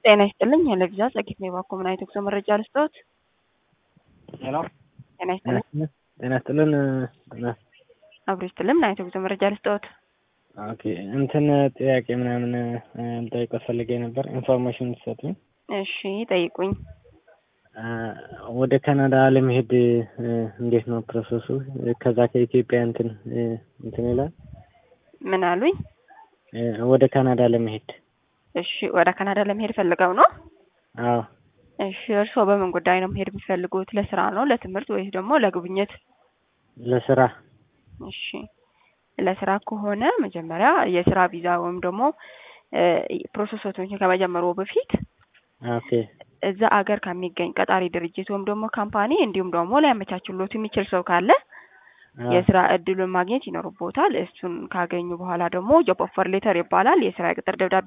ጤና ይስጥልኝ ለቪዛ ጸጊት ነው የባኮ ምን አይነት ጉዞ መረጃ ልስጠዎት? ሄሎ ጤና ይስጥልኝ ጤና ይስጥልን። አብሮ ይስጥልኝ ምን አይነት ጉዞ መረጃ ልስጠዎት? ኦኬ እንትን ጥያቄ ምናምን ልጠይቅዎት ፈልጌ ነበር ኢንፎርሜሽን ትሰጡኝ? እሺ ጠይቁኝ። ወደ ካናዳ ለመሄድ እንዴት ነው ፕሮሰሱ? ከዛ ከኢትዮጵያ እንትን እንትን ይላል ምን አሉኝ? ወደ ካናዳ ለመሄድ እሺ ወደ ካናዳ ለመሄድ ፈልገው ነው? አዎ እሺ እርስዎ በምን ጉዳይ ነው መሄድ የሚፈልጉት? ለስራ ነው፣ ለትምህርት ወይስ ደግሞ ለጉብኝት? ለስራ እሺ ለስራ ከሆነ መጀመሪያ የስራ ቪዛ ወይም ደግሞ ፕሮሰሶችን ከመጀመሩ በፊት ኦኬ እዛ አገር ከሚገኝ ቀጣሪ ድርጅት ወይም ደግሞ ካምፓኒ እንዲሁም ደግሞ ሊያመቻችሎት የሚችል ሰው ካለ የስራ እድሉን ማግኘት ይኖርቦታል። እሱን ካገኙ በኋላ ደግሞ ጆብ ኦፈር ሌተር ይባላል። የስራ ቅጥር ደብዳቤ